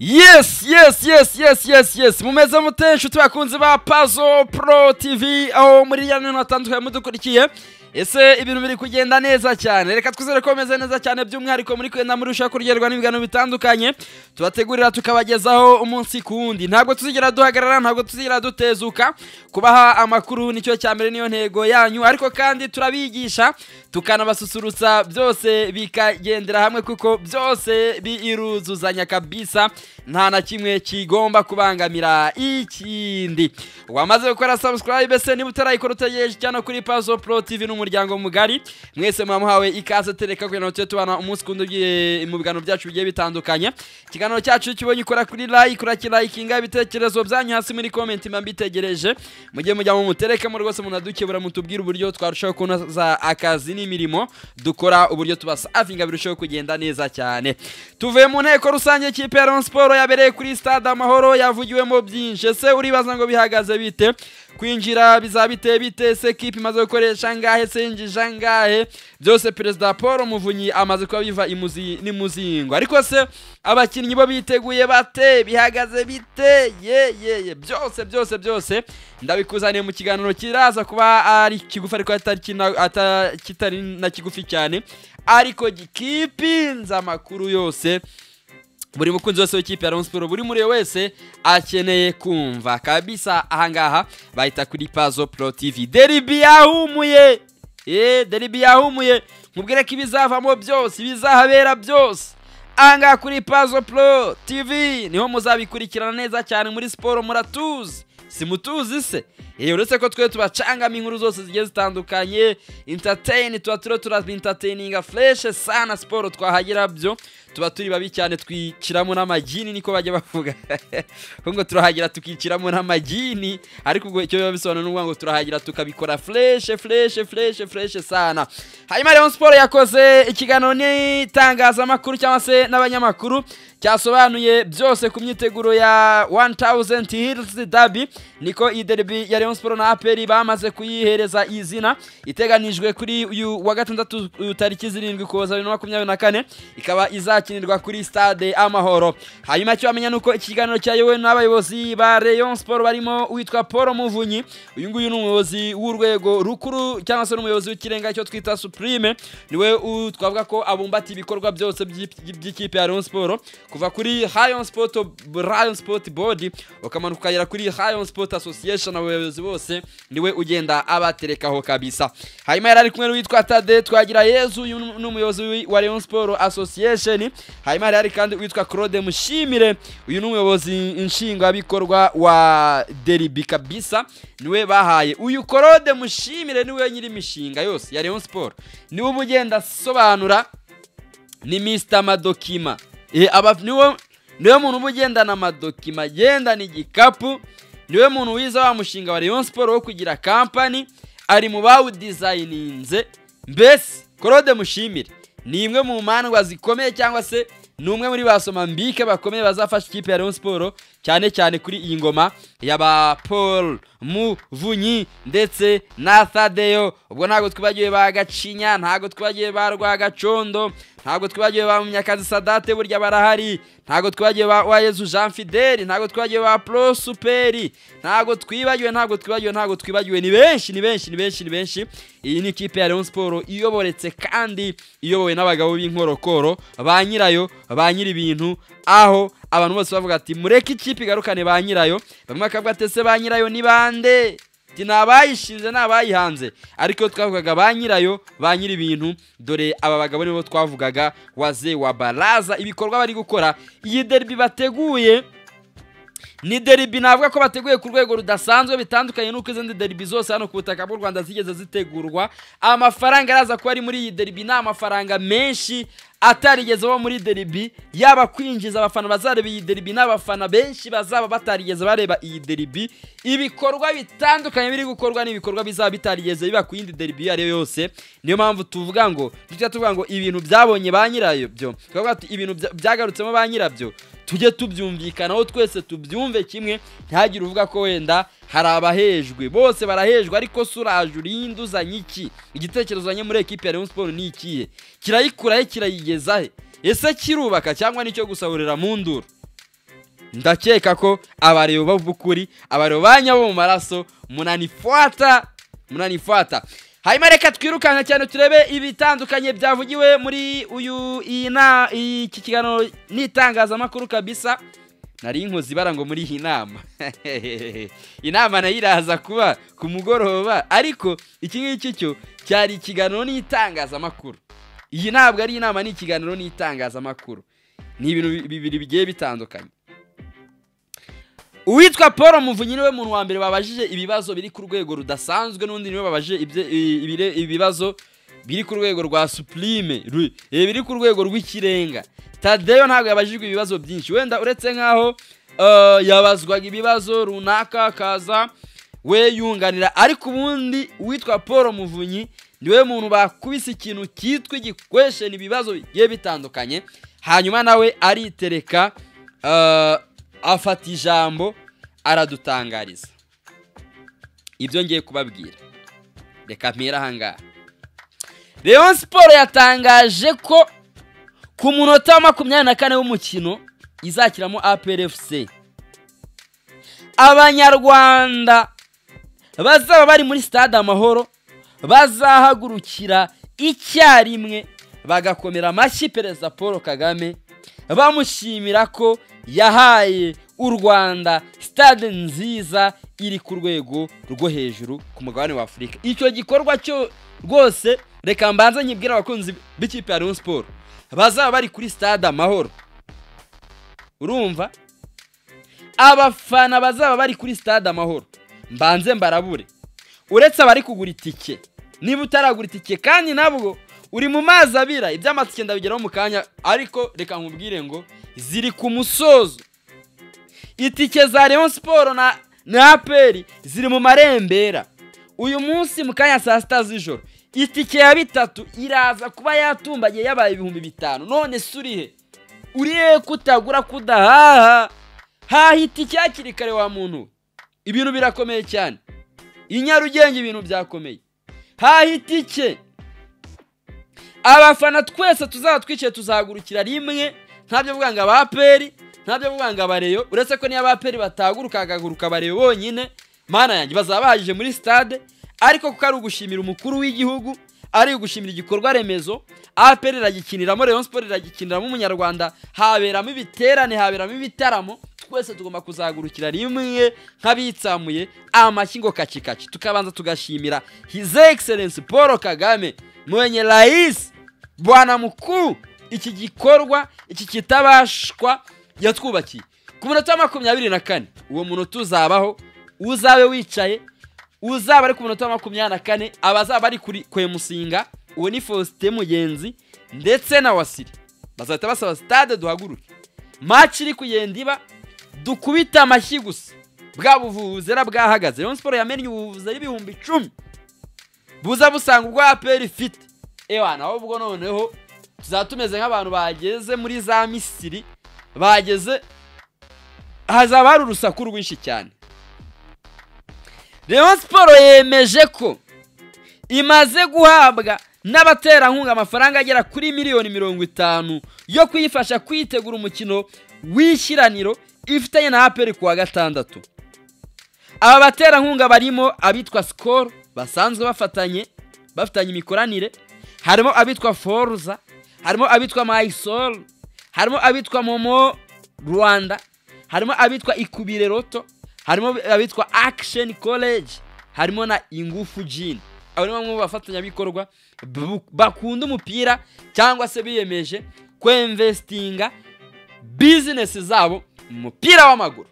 Yes yes yes yes yes yes mumeze mute inshuti bakunzi ba Puzzle Pro TV aho muri ya minota atandukanye mudukurikiye ese ibintu biri kugenda neza cyane reka twizere ko bimeze neza cyane by'umwihariko muri kwenda muri ushaka kuryoherwa n'ibiganiro bitandukanye tubategurira tukabagezaho umunsi ku wundi ntabwo tuzigera duhagarara ntabwo tuzigera dutezuka kubaha amakuru nicyo cya mbere niyo ntego yanyu ariko kandi turabigisha tukanabasusurutsa byose bikagendera hamwe kuko byose biruzuzanya kabisa nta na kimwe kigomba kubangamira ikindi wamaze gukora subscribe se niba utarayikora utegereje cyane kuri Puzzle Pro TV n'umuryango mugari mwese mwamuhawe ikaze tereka kugira ngo tujye tubana umunsi ku wundi ugiye mu biganiro byacu bigiye bitandukanye ikiganiro cyacu kibonye ukora kuri like urakirayikinga ibitekerezo byanyu hasi muri komenti mba mbitegereje mujye mujyamo muterekemo rwose munadukebura mutubwire uburyo twarushaho kunoza akazi n'imirimo dukora uburyo tubasavinga birushaho kugenda neza cyane tuvuye mu nteko rusange kipe ya Rayon Sport yabereye kuri stade amahoro yavugiwemo byinshi ese uribaza ngo bihagaze bite kwinjira bizaba biteye bite se kipe imaze gukoresha angahe se yinjije angahe byose perezida paul muvunyi amaze kuba biva imuzi n'imuzingo ariko se abakinnyi bo biteguye bate bihagaze bite ye ye ye byose byose byose ndabikuzaniye mu kiganiro kiraza kuba ari kigufi ariko atari kina- ata- kitari na kigufi cyane ariko gikipinze amakuru yose buri mukunzi wese w'ikipe ya Rayon Sport buri muri wese akeneye kumva kabisa ahangaha bahita kuri Pazo Pro TV deribi yahumuye eh deribi yahumuye mubwire ko ibizavamo byose ibizahabera byose ahangaha kuri Pazo Pro TV niho muzabikurikirana neza cyane muri siporo muratuzi simutuzi se Eh, uretse ko twe tubacangamo inkuru zose zigiye zitandukanye entertain tuba turiho turabintatininga fureshe sana siporo twahagira byo tuba turi babi cyane twikiramo n'amagini niko bajya bavuga Ahubwo ngo turahagira tukikiramo n'amagini ariko ubwo icyo biba bisobanura ni ukuvuga ngo turahagira tukabikora fureshe fureshe fureshe fureshe sana hanyuma rero siporo yakoze ikiganiro n'itangazamakuru cyangwa se n'abanyamakuru cyasobanuye byose ku myiteguro ya 1000 Hills Derby niko iyi derby ya Rayon Sport na APR bamaze kuyihereza izina iteganijwe kuri uyu wa gatandatu uh, tariki zirindwi kuza bibiri na makumyabiri na kane ikaba izakinirwa kuri stade Amahoro hanyuma icyo wamenya ni uko iki kiganiro cyayobowe n'abayobozi ba Rayon Sport barimo uwitwa Paul Muvunyi uyu nguyu ni umuyobozi w'urwego rukuru cyangwa se n'umuyobozi w'ikirenga cyo twita Supreme niwe u- twavuga ko abumbata ibikorwa byose by'i- by'ikipe ya Rayon Sport kuva kuri Rayon Sport Rayon Sport Board ukamanuka ukagera kuri Rayon Sport Association abayobozi bose niwe ugenda abaterekaho kabisa hanyuma yari ari kumwe n'uwitwa Tade twagira Yezu uyu ni umuyobozi w'i- wa Rayon Sport Association hanyuma yari ari kandi uwitwa Claude Mushimire uyu ni umuyobozi nshingwabikorwa wa Derby kabisa niwe bahaye uyu Claude Mushimire niwe nyiri imishinga yose ya Rayon Sport niwe uba ugenda asobanura ni Mr Madokima Eh, aba niwe niwe muntu uba ugendana amadokima agendana igikapu niwe muntu wiza wa mushinga wa Rayon Sport wo kugira kampani ari mu bawudizayininze mbese Claude Mushimire ni imwe mu mandwa zikomeye cyangwa se ni umwe muri basoma mbike bakomeye bazafasha ikipe ya Rayon Sport cyane cyane kuri iyi ngoma y'aba Paul Muvunyi ndetse na Thadeyo ubwo ntabwo twibagiwe ba Gacinya ntabwo twibagiwe ba Rwagacondo ntabwo twibagiwe ba Munyakazi Sadate burya barahari ntabwo twibagiwe ba Wayezu Jean Fidel ntabwo twibagiwe ba Pro Superi ntabwo twibagiwe ntabwo twibagiwe ntabwo twibagiwe ni benshi ni benshi ni benshi ni benshi iyi ni ikipe ya Rayon Sport iyoboretse kandi iyobowe n'abagabo b'inkorokoro ba nyirayo ba nyiri ibintu aho abantu bose bavuga ati mureke ikipe igarukane ba nyirayo bamwe bakavuga ati ese ba nyirayo ni bande ati ni abayishinze ni abayihanze ariko twavugaga ba nyirayo ba nyiri ibintu dore aba bagabo nibo twavugaga waze wa baraza ibikorwa bari gukora iyi derbi bateguye ni deribi navuga ko bateguye ku rwego rudasanzwe bitandukanye n'uko izindi deribi zose hano ku butaka bw'u rwanda zigeze zitegurwa amafaranga araza kuba ari muri iyi deribi ni amafaranga menshi atarigezeho muri deribi yaba kwinjiza abafana bazareba iyi deribi n'abafana benshi bazaba batarigeze bareba iyi deribi ibikorwa bitandukanye biri gukorwa n'ibikorwa bizaba bitarigeze biba ku yindi deribi iyo ari yo yose niyo mpamvu tuvuga ngo tujya tuvuga ngo ibintu byabonye ba nyirayo byo turavuga tuti ibintu bya- byagarutsemo ba nyirabyo tujye tubyumvikanaho twese tubyumve kimwe ntihagire uvuga ko wenda hari abahejwe bose barahejwe ariko se uraje urinde uzanye iki igitekerezo uzanye muri ekipi ya Rayon Sport ni ikihe kirayikurahe kirayigeza he ese kirubaka cyangwa nicyo gusahurira mu nduru ndakeka ko abareba b'ukuri abareba ba nyabo mu maraso munanifuata munanifuata hanyuma reka twirukanka cyane turebe ibitandukanye byavugiwe muri uyu iyi na iki kiganiro n'itangazamakuru kabisa nari inkozi ibara ngo muri iyi nama inama nayo iraza kuba ku mugoroba ariko iki ngiki cyo cyari ikiganiro n'itangazamakuru iyi ntabwo ari inama ni ikiganiro n'itangazamakuru ni ibintu bibiri bigiye bitandukanye uwitwa paul muvunyi niwe muntu wa mbere babajije ibibazo biri ku rwego rudasanzwe n'undi niwe babajije ibye- i- ibire- ibibazo biri ku rwego rwa supurime ru- eh, biri ku rwego rw'ikirenga tadeyo ntabwo yabajijwe ibibazo byinshi wenda uretse nk'aho eh, yabazwaga ibibazo runaka akaza we yunganira ariko ubundi uwitwa paul muvunyi niwe muntu bakubise ikintu cyitwa igikwesheni ibibazo bigiye bitandukanye hanyuma nawe aritereka eh, afata ijambo aradutangariza ibyo ngiye kubabwira reka mpere ahangaha Rayon siporo yatangaje ko ku munota wa makumyabiri na kane w'umukino izakiramo APRFC abanyarwanda bazaba bari muri stade amahoro bazahagurukira icyarimwe bagakomera amashyi perezida paul kagame bamushimira ko yahaye u rwanda stade nziza iri ku rwego rwo hejuru ku mugabane wa afurika icyo gikorwa cyo rwose reka mbanze nyibwira abakunzi b'ikipe ya rayon siporo bazaba bari kuri stade amahoro urumva abafana bazaba bari kuri stade amahoro mbanze mbarabure uretse abari kugura itike niba utaragura itike kandi nabwo uri mu mazi abira iby'amatike ndabigeraho mu kanya ariko reka nkubwire ngo ziri ku musozo itike za Rayon Sport na na APR ziri mu marembera uyu munsi mu kanya saa sita z'ijoro itike ya bitatu iraza kuba yatumbagiye yabaye ibihumbi bitanu none se urihe urihe kutagura kudahaha haha itike hakiri kare wa muntu we. ibintu birakomeye cyane i nyarugenge ibintu byakomeye haha itike abafana twese tuzaba twicaye tuzahagurukira rimwe ntabyo vuga ngo abaperi ntabyo vuga ngo abareyo uretse ko niyo abaperi batahaguruka hagahaguruka abareyo bonyine mana yanjye bazaba bahagije muri stade ariko kuko ari ugushimira umukuru w'igihugu ari ugushimira igikorwa remezo aperi iragikiniramo rayon siporo iragikiniramo umunyarwanda haberamo ibiterane haberamo ibitaramo twese tugomba kuzahagurukira rimwe nk'abitsamuye amashyi ngo kacikaci tukabanza tugashimira his excellence paul kagame mwenye rais bwana mukuru iki gikorwa iki kitabashwa yatwubakiye ku munota wa makumyabiri na kane uwo munota uzabaho uzabe wicaye uzaba ari ku munota wa makumyabiri na kane abazaba bari kuri kwemusinga uwo ni faustin mugenzi ndetse na wasiri bazahita basaba stade duhaguruke maci iri kugenda iba dukubite amashyi gusa bwa buvuzi era bwahagaze rayon siporo yamennye ubuvuzi ari ibihumbi icumi buza busanga ubwo aperi ifite ewa naho ubwo noneho tuzaba tumeze nk'abantu bageze muri za misiri bageze hazaba hari urusaku rwinshi cyane rayon siporo yemeje ko imaze guhabwa n'abaterankunga amafaranga agera kuri miliyoni mirongo itanu yo kuyifasha kwitegura umukino w'ishyiraniro ifitanye na aperi kuwa gatandatu aba baterankunga barimo abitwa sikoro basanzwe bafatanye bafitanye imikoranire harimo abitwa foruza harimo abitwa mayisoro harimo abitwa momo rwanda harimo abitwa ikubire roto harimo abitwa akisheni koleji harimo na ingufu jini abo ni bamwe mu bafatanyabikorwa bu- bakunda umupira cyangwa se biyemeje kwemvesitinga bizinesi zabo mu mupira w'amaguru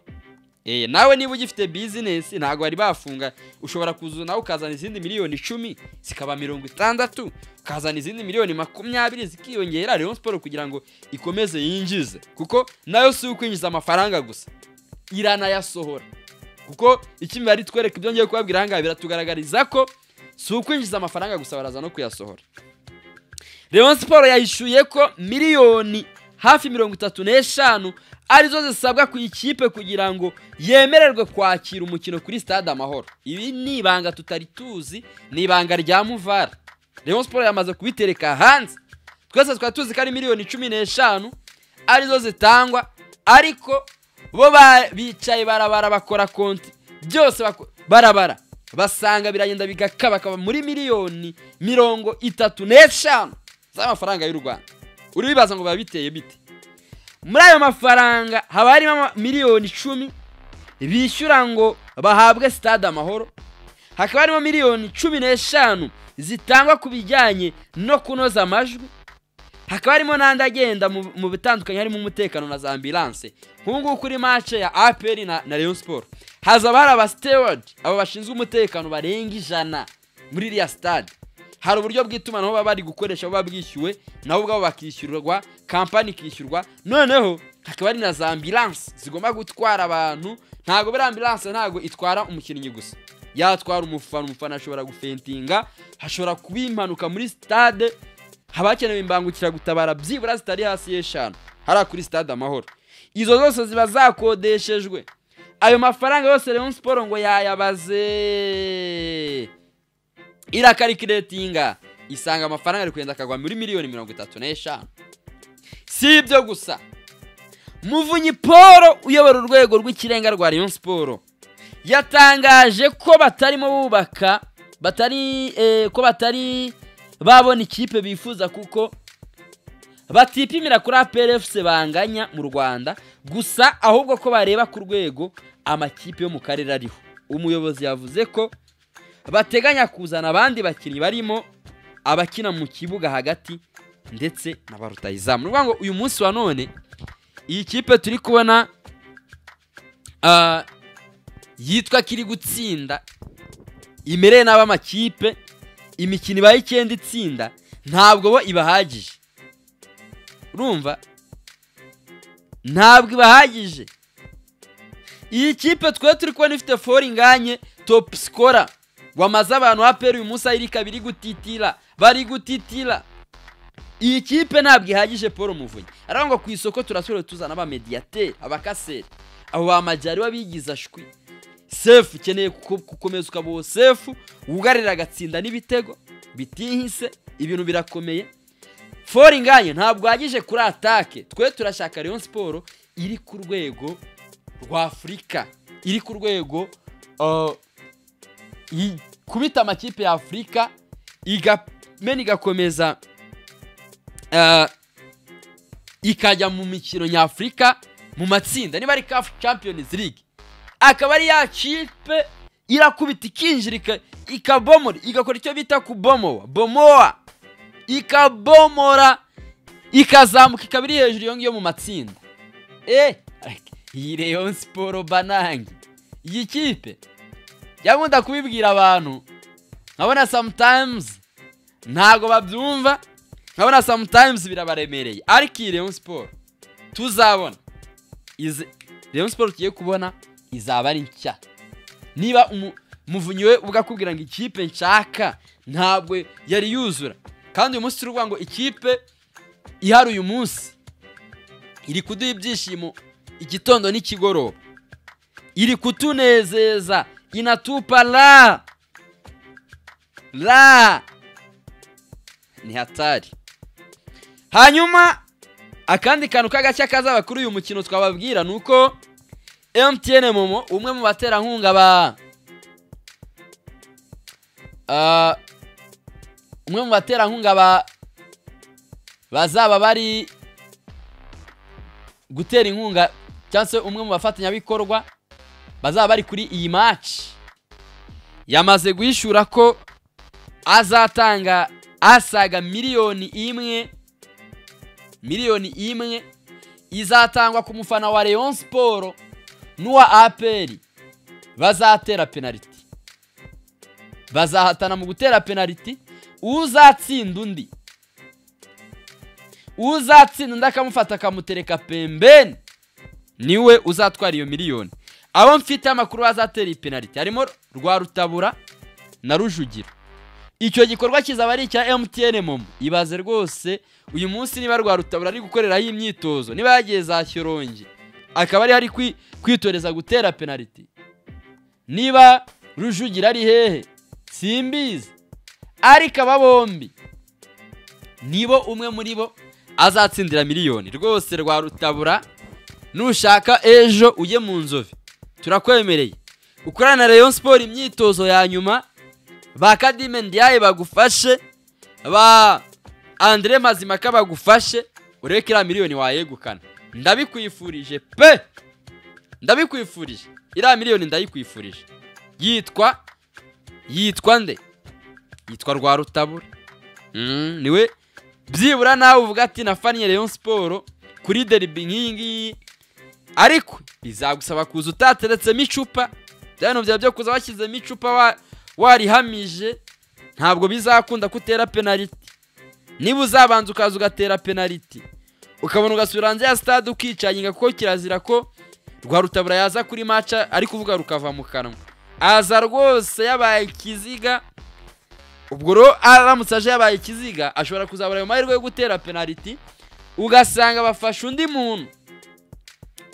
Eh, nawe niba ugifite bizinesi ntabwo bari bafunga ushobora kuza nawe ukazana izindi miliyoni icumi zikaba mirongo itandatu ukazana izindi miliyoni makumyabiri zikiyongera Rayon Sport kugira ngo ikomeze yinjize kuko nayo si ukwinjiza amafaranga gusa iranayasohora kuko icyo imibare itwereka ibyo ngiye kubabwira ahangaha biratugaragariza ko si ukwinjiza amafaranga gusa baraza no kuyasohora Rayon Sport yahishuye ko miliyoni hafi mirongo itatu n'eshanu arizo zisabwa ku ikipe kugira ngo yemererwe kwakira umukino kuri stade amahoro ibi ni ibanga tutari tuzi ni ibanga rya muvara Rayon Sport yamaze kubitereka hanze twese twari tuzi ko ari miliyoni cumi n'eshanu arizo zitangwa ariko bo ba- bicaye barabara bakora konti byose bako- barabara basanga biragenda bigakabakaba muri miliyoni mirongo itatu n'eshanu z'amafaranga y'u rwanda uribibaza ngo biba biteye bite muri ayo mafaranga haba harimo ama- miliyoni icumi bishyura ngo bahabwe sitade amahoro hakaba harimo miliyoni cumi n'eshanu zitangwa ku bijyanye no kunoza amajwi hakaba harimo n'andi agenda mu- mu bitandukanye harimo umutekano na za ambilanse nk'ubu kuri mace ya aperi na na leon siporo hazaba hari abasitewadi abo bashinzwe umutekano barenga ijana muri iriya sitade hari uburyo bw'itumanaho baba bari gukoresha buba bwishyuwe nabo ubwabo bakishyurwa kampani ikishyurwa noneho hakaba hari na za ambilanse zigomba gutwara abantu ntabwo buriya ambilanse ntabwo itwara umukinnyi gusa yatwara umufana umufana ashobora gufentinga hashobora kuba impanuka muri sitade haba hakenewe imbangukiragutabara byibura zitari hasi y'eshanu hariya kuri sitade amahoro izo zose ziba zakodeshejwe ayo mafaranga yose Rayon Sport ngo yayabaze irakarikiretinga isanga amafaranga ari kugenda akagwa muri miliyoni mirongo itatu n'eshanu si ibyo gusa muvunyi paul uyobora urwego rw'ikirenga rwa Rayon Sport yatangaje ko batarimo bubaka batari eh, ko batari babona ikipe bifuza kuko batipimira kuri APRFC banganya mu Rwanda gusa ahubwo ko bareba ku rwego amakipe yo mu karere ariho umuyobozi yavuze ko bateganya kuzana abandi bakinnyi barimo abakina mu kibuga hagati ndetse na ba rutahizamu ni ukuvuga ngo uyu munsi wa none iyi kipe turi kubona ah, yitwa kiri gutsinda imereye nabi amakipe imikino ibaye icyenda itsinda ntabwo bo ibahagije urumva ntabwo ibahagije iyi kipe twari turi kubona ifite fori nganye topu sikora wamaze abantu apera uyu munsi ayiri kabiri gutitira bari gutitira iyi kipe ntabwo ihagije paul muvunyi arangwa ngo ku isoko turasubira tuzana abamediyateri abakaseri abo bamajyari b'abigiza shwi sefu ukeneye kuko- gukomeza ukaba uwo sefu wugarira agatsinda n'ibitego bitihise ibintu birakomeye fori nganye ntabwo uhagije kuri atake twe turashaka Rayon siporo iri ku rwego rwa afurika iri ku rwego uh, i- kubita amakipe ya afurika igamena igakomeza uh, ikajya mu mikino nyafurika mu matsinda niba ari CAF Champions League akaba ari ya kipe irakubita ikinjira ika- ikabomora igakora icyo bita kubomowa bomowa ikabomora ikazamuka ikaba iri hejuru iyo ngiyo mu matsinda eh iyi Rayon Sport banangi iyi kipe yagomba kubibwira abantu nkabona sometimes ntago babyumva nkabona sometimes birabaremereye ariko iyi Rayon Sport tuzabona izi Rayon Sport tugiye kubona izaba ari nshya niba umu- umuvunyi we ubwo akubwira ngo ikipe nshaka ntabwo yari yuzura kandi uyu munsi turuvuga ngo ikipe ihari uyu munsi iri kuduha ibyishimo igitondo n'ikigoroba iri kutunezeza inatupa la la ni hatari hanyuma akandi kantu k'agashya kazaba kuri uyu mukino twababwira ni uko mtn momo umwe mu baterankunga ba Ah, umwe mu baterankunga ba bazaba bari gutera inkunga cyangwa se umwe mu bafatanyabikorwa bazaba bari kuri iyi maci yamaze guhishura ko azatanga asaga miliyoni imwe miliyoni imwe izatangwa ku mufana wa Rayon Sport n'uwa APR bazatera penaliti bazahatana mu gutera penaliti uzatsinda undi uzatsinda undi akamufata akamutereka pembeni niwe uzatwara iyo miliyoni abo mfite amakuru bazatera iyi penaliti harimo rwa rutabura na rujugiro icyo gikorwa kizaba ari icya MTN momo ibaze rwose uyu munsi niba rwa rutabura ari gukoreraho imyitozo niba yagiye za shyorongi akaba ari hari kwi- kwitoreza gutera penaliti niba rujugira ari hehe simbizi ariko aba bombi nibo umwe muri bo azatsindira miliyoni rwose rwa rutabura nushaka ejo ujye mu nzovi turakwemereye ukorana na Rayon siporo imyitozo ya nyuma ba kadime ndiyaye bagufashe ba andire mazimaka bagufashe urebe ko iriya miliyoni wayegukana ndabikwifurije pe ndabikwifurije iriya miliyoni ndayikwifurije yitwa yitwa nde yitwa rwa rutabura Mm, niwe byibura nawe uvuga ati nafaniye Rayon Sport kuri derby nk'iyi ngiyi ariko bizagusaba kuza utateretsemo icupa bya bintu byawe byo kuza washyizemo icupa wa- warihamije ntabwo bizakunda ko utera penaliti niba uzabanza ukaza ugatera penaliti ukabona ugasubira hanze ya stade ukicanyiga kuko kirazira ko rwa rutabura yaza kuri maca ari kuvuga rukava mu kanwa aza rwose yabaye ikiziga ubwo rero aramutse aje yabaye ikiziga ashobora kuzabura ayo mahirwe yo gutera penaliti ugasanga bafashe undi muntu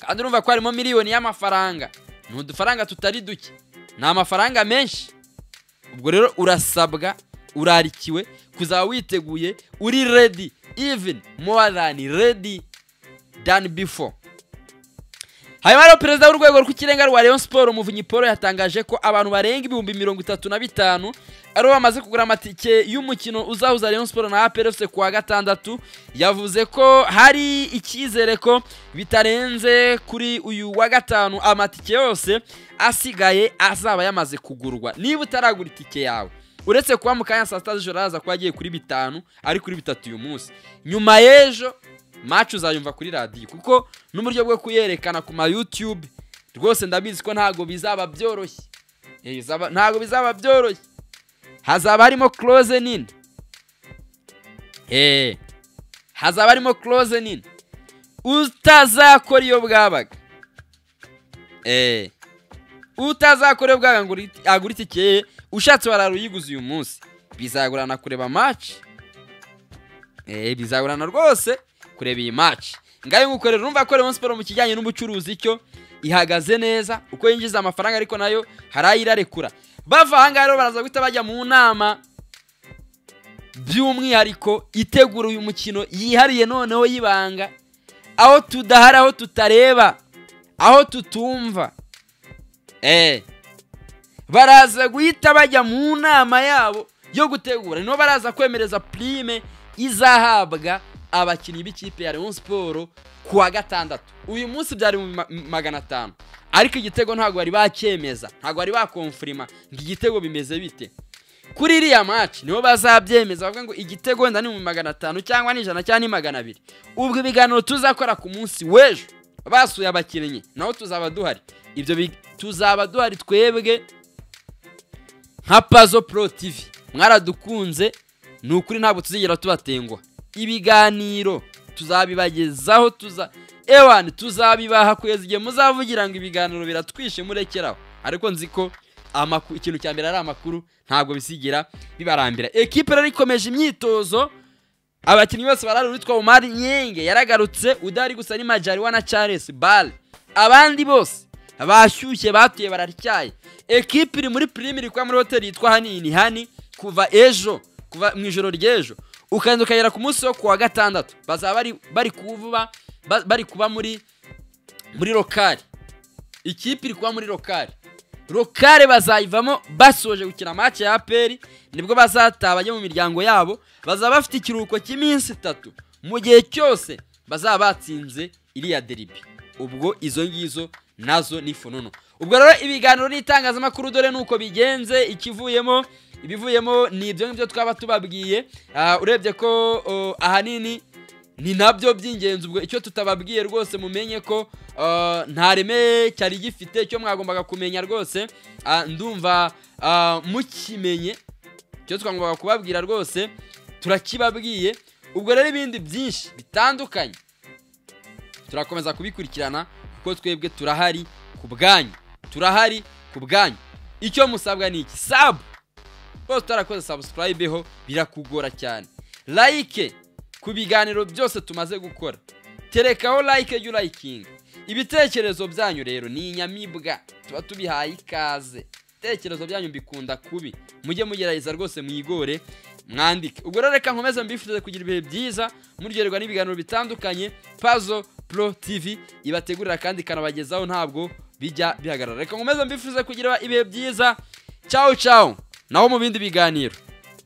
kandi urumva ko harimo miliyoni y'amafaranga ni udufaranga tutari duke ni amafaranga menshi ubwo rero urasabwa urarikiwe kuzaba witeguye uri redi even more than redi than before hanyuma rero perezida w'urwego rw'ikirenga rwa Rayon Sport umuvunyi Paul yatangaje ko abantu barenga ibihumbi mirongo itatu na bitanu aribo bamaze kugura amatike y'umukino uzahuza Rayon Sport na APR FC kuwa gatandatu yavuze ko hari icyizere ko bitarenze kuri uyu wa gatanu amatike yose asigaye azaba yamaze kugurwa niba utaragura itike yawe uretse kuba mu kanya saa sita z'ijoro haza kuba agiye kuri bitanu ari kuri bitatu uyu munsi nyuma y'ejo maci uzayumva kuri radiyo kuko n'uburyo bwo kuyerekana ku ma yutube rwose ndabizi ko ntabwo bizaba byoroshye Eh, bizaba- ntabwo bizaba byoroshye hazaba harimo close nini Eh, hazaba harimo close nini utazakora iyo bwabaga Eh, utazakora iyo bwabaga ngo uri- agure itike ye, ushatse warara uyiguze uyu munsi bizagorana kureba maci Eh, bizagorana rwose kureba iyi match ngayo ngukorera urumva ko Rayon Sport mu kijyanye n'ubucuruzi cyo ihagaze neza uko yinjiza amafaranga ariko nayo hari ayirarekura bava aha ngaha rero baraza guhita bajya mu nama by'umwihariko itegura uyu mukino yihariye noneho y'ibanga aho tudahari aho tutareba aho tutumva eh baraza guhita bajya mu nama yabo yo gutegura niho baraza kwemereza purime izahabwa abakinnyi b'ikipe ya Rayon Sport ku wa gatandatu uyu munsi byari mu ma- magana atanu ariko igitego ntabwo bari bacyemeza ntabwo bari bakomfirima ngo igitego bimeze bite kuri iriya match niho bazabyemeza bavuga ngo igitego wenda ni mu magana atanu cyangwa ni ijana cyangwa ni magana abiri ubwo ibiganiro tuzakora ku munsi w'ejo basuye abakinnyi naho tuzaba duhari ibyo bi- tuzaba duhari twebwe nka pazo pro tv mwaradukunze ni ukuri ntabwo tuzigera tubatenguha ibiganiro tuzabibagezaho tuza ewani tuzabibaha kugeza igihe muzavugira ngo ibiganiro biratwishe murekeraho ariko nzi ko amakuru ikintu cya mbere ari amakuru ntabwo bisigira bibarambira ekipe rero ikomeje imyitozo abakinnyi bose barari uwitwa umari nyenge yaragarutse udahari gusa ni majariwa na charles bale abandi bose bashyushye batuye bararyaye ekipe iri muri prime iri kuba muri hoteli yitwa hanini hani kuva ejo kuva mu ijoro ry'ejo ukagenda ukagera ku munsi wo kuwa gatandatu bazaba bari bari kuba bari kuba muri muri lokari ikipe iri kuba muri lokari lokare bazayivamo basoje gukina match ya APR nibwo bazataha bajya mu miryango yabo bazaba bafite ikiruhuko cy'iminsi itatu mu gihe cyose bazaba batsinze iriya deribi ubwo izo ngizo nazo ni fununu ubwo rero ibiganiro n'itangazamakuru dore nuko bigenze ikivuyemo ibivuyemo ni ibyo ngibyo twaba tubabwiye Ah, urebye ko oh, ahanini ni nabyo by'ingenzi ubwo icyo tutababwiye rwose mumenye ko uh, nta reme cyari gifite icyo mwagombaga kumenya rwose Ah, ndumva ah, mukimenye icyo twagombaga kubabwira rwose turakibabwiye ubwo rero ibindi byinshi bitandukanye turakomeza kubikurikirana kuko twebwe turahari ku bwanyu turahari ku bwanyu icyo musabwa ni iki sabu bose utarakoze subscribe ho birakugora cyane like ku biganiro byose tumaze gukora terekaho like jya urayikinga ibitekerezo byanyu rero ni inyamibwa tuba tubihaye ikaze ibitekerezo byanyu mbikunda kubi mujye mugerageza rwose mwigore mwandike ubwo rero reka nkomeze mbifurize kugira ibihe byiza muryoherwa n'ibiganiro bitandukanye pazo pro tv ibategurira kandi ikanabagezaho ntabwo bijya bihagarara reka nkomeze mbifuze kugira ibihe byiza cyawu cyawu naho mu bindi biganiro